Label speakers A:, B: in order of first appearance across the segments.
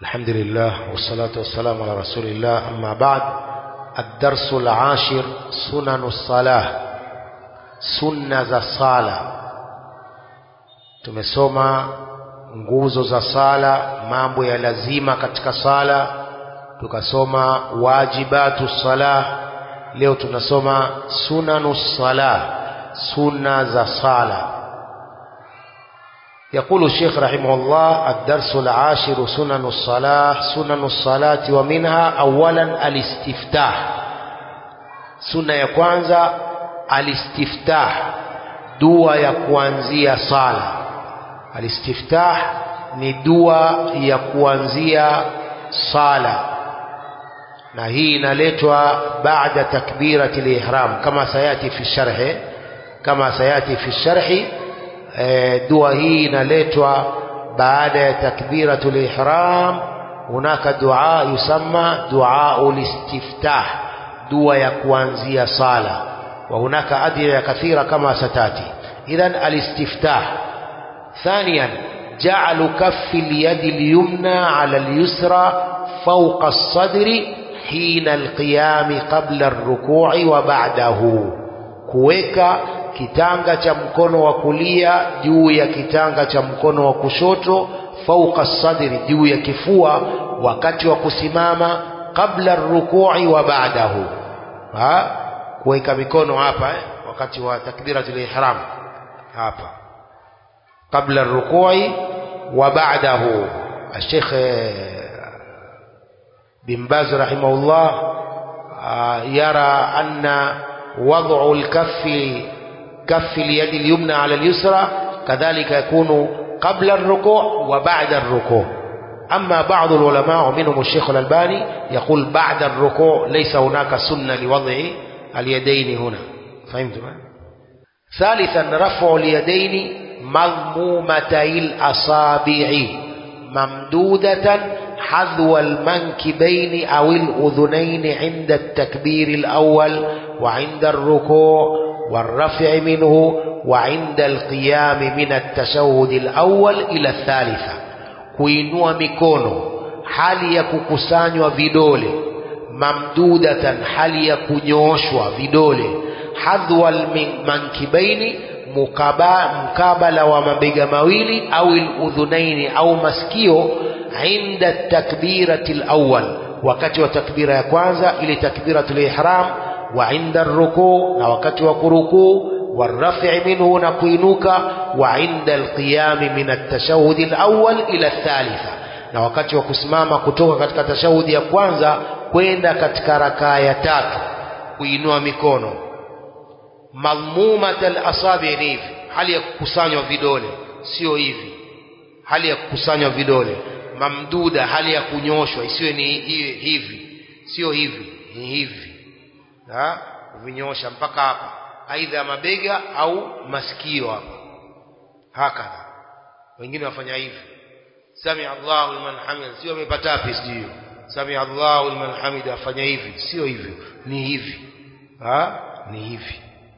A: الحمد لله والصلاة والسلام على رسول الله أما بعد الدرس العاشر سنن الصلاة sunna za sala tumesoma nguzo za sala mambo ya lazima katika sala tukasoma wajibatu sala leo tunasoma sunanu sala sunna za sala يقول الشيخ رحمه الله الدرس العاشر سنن الصلاة سنن الصلاة ومنها أولا الاستفتاح سنة ya kwanza alistiftah dua ya kuanzia sala alistiftah ni dua ya kuanzia sala na hii inaletwa baada takbirati lihram kama sayati fi sharhi kama sayati fi sharhi e, dua hii inaletwa baada ya takbiratu lihram hunaka dua yusamma dua listiftah dua ya kuanzia sala وهناك أدعية كثيرة كما ستاتي إذا الاستفتاح ثانيا جعل كف اليد اليمنى على اليسرى فوق الصدر حين القيام قبل الركوع وبعده kuweka kitanga cha mkono wa kulia juu ya kitanga cha mkono wa kushoto fauqa sadri juu ya kifua wakati wa kusimama kabla rukui wa baadahu kuweka mikono hapa eh, wakati wa takbiratul ihram hapa kabla rukui wa ba'dahu الشيخ بن باز رحمه الله يرى أن وضع الكف كف اليد اليمنى على اليسرى كذلك يكون قبل الركوع وبعد الركوع أما بعض العلماء ومنهم الشيخ الألباني يقول بعد الركوع ليس هناك سنة لوضع اليدين هنا فهمتم ثالثا رفع اليدين مضمومتي الأصابع ممدودة حذو المنكبين أو الأذنين عند التكبير الأول وعند الركوع والرفع منه وعند القيام من التشهد الأول إلى الثالثة kuinua mikono hali ya kukusanywa vidole mamdudatan hali ya kunyooshwa vidole hadhwa mankibaini mukaba, mkabala wa mabega mawili au udhunaini au masikio inda takbirati lawal wakati wa takbira ya kwanza ile takbiratu lihram wa inda rukuu na wakati wa kurukuu والرفع منه نكوينوكا وعند القيام من التشهد الأول إلى الثالثة na wakati wa kusimama kutoka katika tashahudi ya kwanza kwenda katika rakaa ya tatu kuinua mikono madhmumat alasabi ni hivi hali ya kukusanywa vidole sio hivi hali ya kukusanywa vidole mamduda hali ya kunyoshwa isiwe ni hivi sio hivi ni hivi ha kuvinyosha mpaka hapa aidha mabega au masikio hapa hakadha wengine wafanya hivi sami Allahu liman hamida sio amepata wapi sijui sami Allahu liman hamida afanya hivi sio hivyo ni hivi ha ni hivi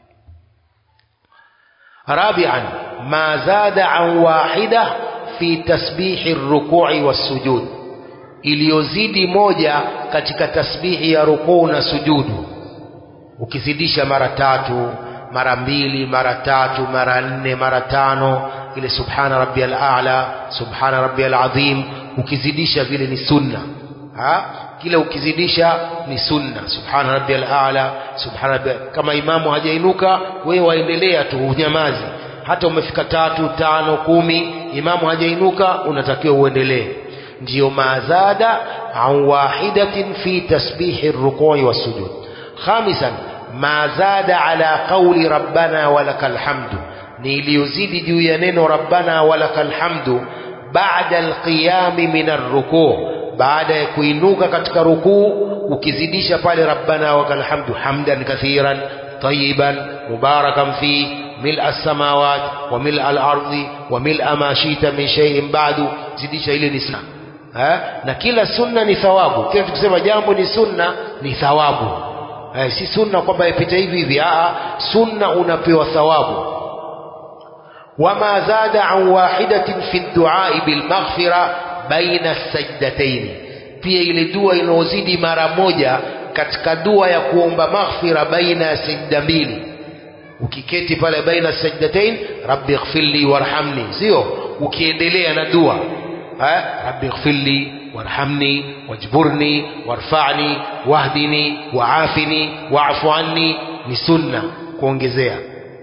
A: رابعا ما زاد عن واحدة في تسبيح الركوع والسجود iliyozidi moja katika tasbihi ya rukuu na sujudu ukizidisha mara tatu mara mbili mara tatu mara nne mara tano ile subhana rabbiyal a'la subhana rabbiyal azim ukizidisha vile ni sunna ha kila ukizidisha ni sunna subhana rabbiyal a'la subhana rabbiyal kama imamu hajainuka wewe waendelea tu unyamazi hata umefika tatu tano kumi imamu hajainuka unatakiwa uendelee ndiyo mazada an wahidatin fi tasbihi rukui wasujud خامسا ما زاد على قول ربنا ولك الحمد ni iliyozidi juu ya neno rabbana walakal hamdu baada alqiyami min arrukuu baada ya kuinuka katika rukuu ukizidisha pale rabbana walakal hamdu hamdan kathiran tayiban mubarakan fi ملء السماوات وملء الأرض وملء ما شئت من شيء بعد zidisha ile ni sunna na kila sunna ni thawabu kila tukisema jambo ni sunna ni thawabu eh, si sunna kwamba ipite hivi hivi a sunna unapewa thawabu wama zada an wahidatin fi duai bilmaghfira baina sajdataini pia ile dua inayozidi mara moja katika dua ya kuomba maghfira baina ya sajda mbili ukiketi pale baina sajdatain rabbi ighfirli warhamni sio ukiendelea na dua eh rabbi ighfirli warhamni wajburni warfa'ni wahdini waafini wa'fu anni ni sunna kuongezea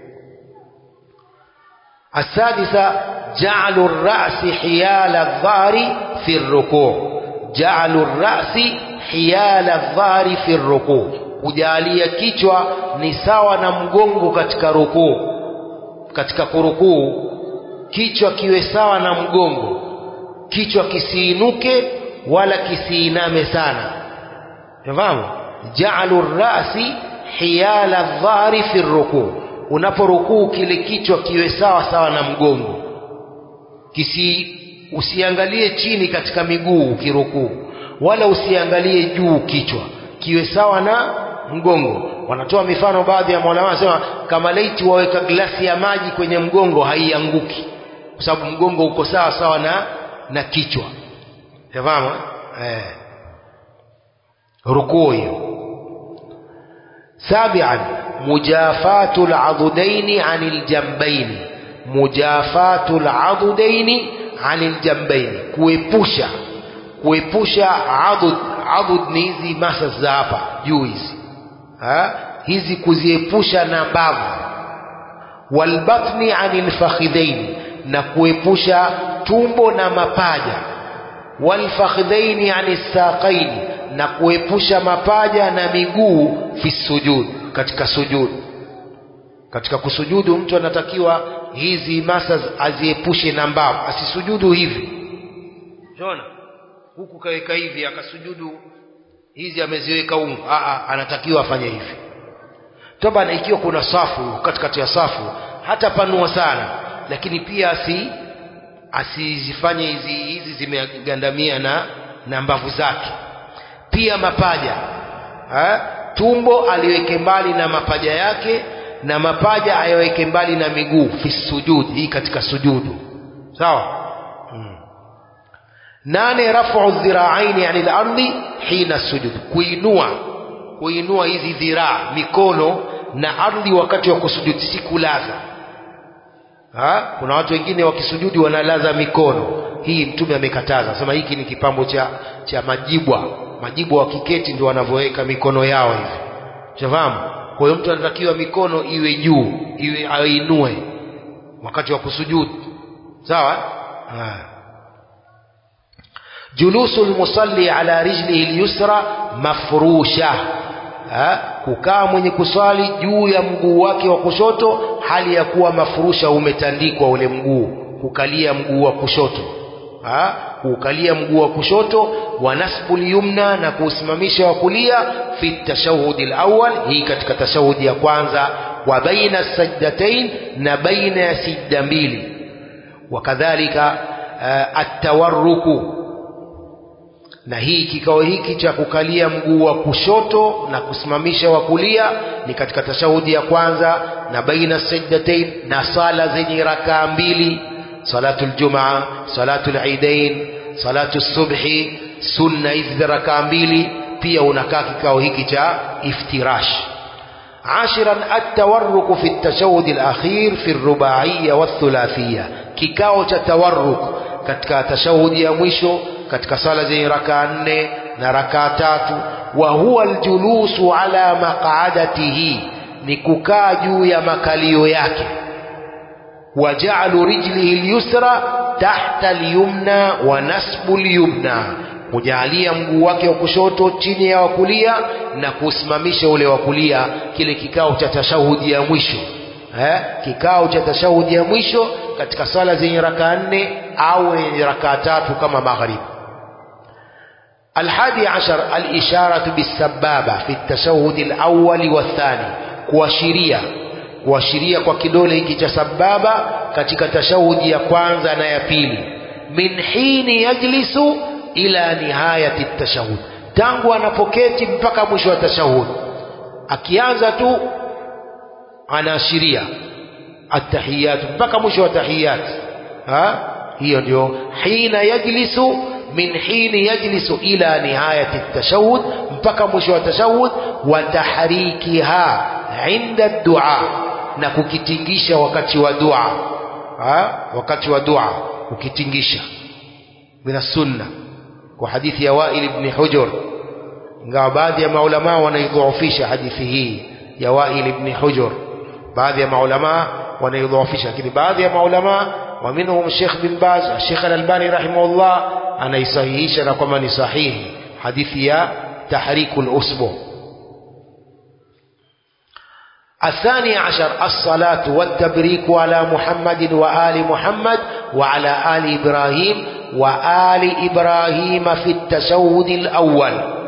A: السادسة جعل الرأس حيال الظهر في الركوع جعل الرأس حيال الظهر في الركوع kujalia kichwa ni sawa na mgongo katika rukuu katika kurukuu kichwa kiwe sawa na mgongo kichwa kisiinuke wala kisiiname sana fahamu ja'alu rasi hiyala dhahri fi rukuu unaporukuu kile kichwa kiwe sawa sawa na mgongo kisi usiangalie chini katika miguu ukirukuu wala usiangalie juu kichwa kiwe sawa na mgongo wanatoa mifano baadhi ya maulama wanasema kama laiti waweka glasi ya maji kwenye mgongo haianguki kwa sababu mgongo uko sawa sawa na na kichwa fahamu eh rukuu hiyo سابعا مجافاة العضدين عن الجنبين مجافاة العضدين عن الجنبين kuepusha kuepusha adud adud ni hizi masa za hapa juu hizi hizi kuziepusha na mbavu walbatni anil fakhidhaini na kuepusha tumbo na mapaja walfakhidhaini anis saqaini na kuepusha mapaja na miguu fi sujud katika sujudu katika kusujudu mtu anatakiwa hizi masa aziepushe na mbavu asisujudu hivi unaona huku kaweka hivi akasujudu hizi ameziweka ungu Aa, anatakiwa afanye hivi toba ikiwa kuna safu katikati ya safu hata panua sana lakini pia asi asizifanye hizi hizi zimegandamia na na mbavu zake pia mapaja ha? tumbo aliweke mbali na mapaja yake na mapaja ayaweke mbali na miguu fi sujud hii katika sujudu sawa hmm. nane rafu dhiraaini anil ardi hina sujud kuinua kuinua hizi dhiraa mikono na ardhi wakati wa kusujudi si kulaza ha? kuna watu wengine wakisujudi wanalaza mikono hii mtume amekataza sema hiki ni kipambo cha cha majibwa majibwa wakiketi ndio wanavyoweka mikono yao hivi shafahamu kwa hiyo mtu anatakiwa mikono iwe juu iwe ainue wakati wa kusujudu sawa ha. julusu lmusalli ala rijlihi lyusra mafrusha ha? kukaa mwenye kuswali juu ya mguu wake wa kushoto hali ya kuwa mafurusha umetandikwa ule mguu kukalia mguu wa kushoto ha? kuukalia mguu wa kushoto wa nasbul yumna na kuusimamisha wa kulia fi tashahudi alawwal hii katika tashahudi ya kwanza wa baina sajdatain na baina ya sijda mbili wakadhalika uh, atawarruku na hii kikao hiki cha kukalia mguu wa kushoto na kusimamisha wa kulia ni katika tashahudi ya kwanza na baina sajdatain na sala zenye rakaa mbili salatu ljumaa salatu lidain salatu subhi sunna hizi za rakaa mbili pia unakaa kikao hiki cha iftirash عاشرا التورك في التشهد الأخير في الرباعية والثلاثية كيكاو تتورك katika tashahudi ya mwisho katika sala zenye rakaa nne na rakaa tatu wa huwa aljulusu ala maq'adatihi ni kukaa juu ya makalio yake waja'alu rijlihi alyusra tahta alyumna wa nasbu alyumna kujalia mguu wake wa kushoto chini ya wa kulia na kusimamisha ule wa kulia kile kikao cha tashahudi ya mwisho eh? kikao cha tashahudi ya mwisho katika sala zenye rakaa nne au yenye rakaa tatu kama magharibi الحادي عشر الإشارة بالسبابة في التشهد الأول والثاني kuashiria kuashiria kwa kidole hiki cha sababa katika tashahudi ya kwanza na ya pili min hini yajlisu ila nihayati tashahud tangu anapoketi mpaka mwisho wa tashahud akianza tu anaashiria atahiyatu mpaka mwisho wa tahiyat ha hiyo ndio hina yajlisu min hini yajlisu ila nihayati tashahud mpaka mwisho wa tashahud wa tahrikiha inda dua na kukitingisha wakati wa dua ha? wakati wa dua ukitingisha min sunna kwa hadithi ya Wail ibn Hujur ingawa baadhi ya maulama wanaidhoofisha hadithi hii ya Wail ibn Hujur baadhi ya maulama wanaidhoofisha lakini baadhi ya maulama wa minhum Sheikh bin Baz Sheikh Al-Albani rahimahullah anaisahihisha na kwamba ni sahihi hadithi ya tahrikul usbu الثاني عشر الصلاة والتبريك على محمد وآل محمد وعلى آل إبراهيم وآل إبراهيم في التشهد الأول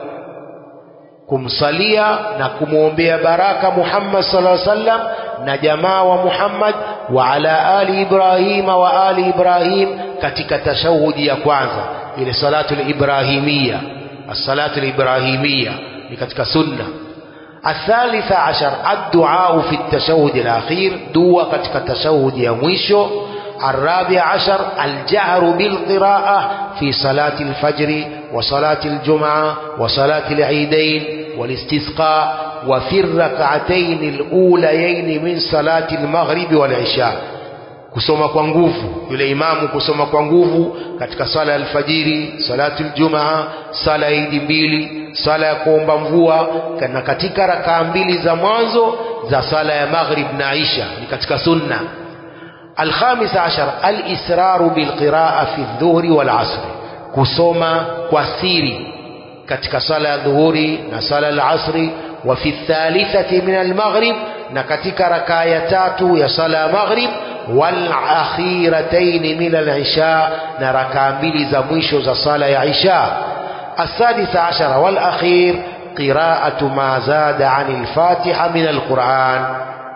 A: kumsalia na kumwombea baraka Muhammad sallallahu alaihi wasallam na jamaa wa Muhammad wa ala ali Ibrahim wa ali Ibrahim katika tashahudi ya kwanza ile salatu al-ibrahimia as-salatu al-ibrahimia ni katika sunna الثالث عشر الدعاء في التشهد الأخير دعاء katika تشهد ya mwisho الرابع عشر الجهر بالقراءة في صلاة الفجر وصلاة الجمعة وصلاة العيدين والاستسقاء وفي الركعتين الأوليين من صلاة المغرب والعشاء kusoma kwa nguvu yule imamu kusoma kwa nguvu katika sala ya alfajiri salatu ljumaa sala ya idi mbili sala ya kuomba mvua na katika rakaa mbili za mwanzo za sala ya maghrib na isha ni katika sunna الخامس عشر الإسرار بالقراءة في الظهر والعصر كسوما كسيري katika sala ya dhuhuri na sala ya asri wa fi thalithati min almaghrib na katika rakaa ya tatu ya sala ya maghrib wal akhiratayn min alisha na rakaa mbili za mwisho za sala ya isha السادس عشر والأخير قراءة ما زاد عن الفاتحة من القرآن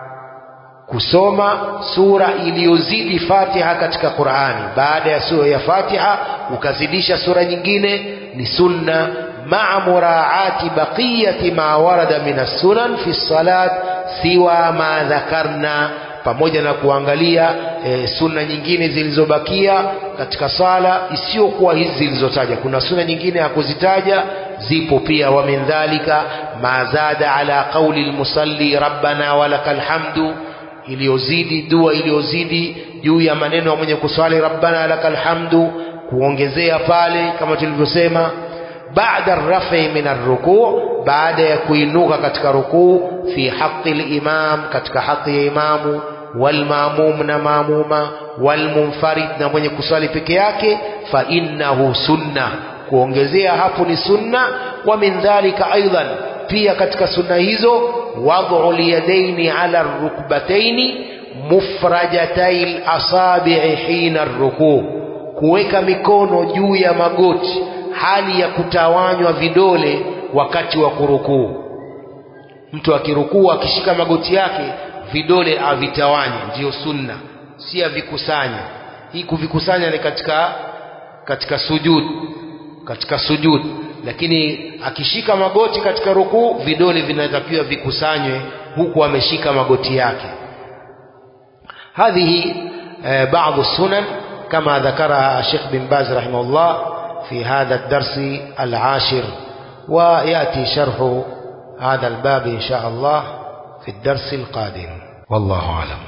A: kusoma sura iliyozidi Fatiha katika Qur'ani. Baada ya sura ya Fatiha ukazidisha sura nyingine ni sunna ma'a muraati baqiyati ma warada min as-sunan fi salat siwa ma dhakarna, pamoja na kuangalia e, sunna nyingine zilizobakia katika sala isiyokuwa hizi zilizotaja. Kuna sunna nyingine hakuzitaja, zipo pia. Wa min dhalika ma zada ala qawli al-musalli rabbana walakal hamdu iliyozidi dua iliyozidi juu ya maneno ya mwenye kuswali rabbana lakal hamdu kuongezea pale kama tulivyosema baada rafi min arrukuu baada ya kuinuka katika rukuu fi haqi limam katika haki ya imamu walmamum na maamuma walmunfarid na mwenye kuswali peke yake fa innahu sunna kuongezea hapo ni sunna wa min dhalika aidan pia katika sunna hizo wad'u liyadaini ala rukbataini mufrajatai lasabi'i hina rukuu, kuweka mikono juu ya magoti hali ya kutawanywa vidole wakati wa kurukuu. Mtu akirukuu akishika magoti yake vidole avitawanye, ndiyo sunna, si avikusanya. Hii kuvikusanya ni katika katika sujud, katika sujud lakini akishika magoti katika rukuu vidole vinatakiwa vikusanywe huku ameshika magoti yake hadhihi eh, baadhi sunan kama ذكرها الشيخ بن باز رحمه الله في هذا الدرس العاشر ويأتي شرح هذا الباب إن شاء الله في الدرس القادم والله أعلم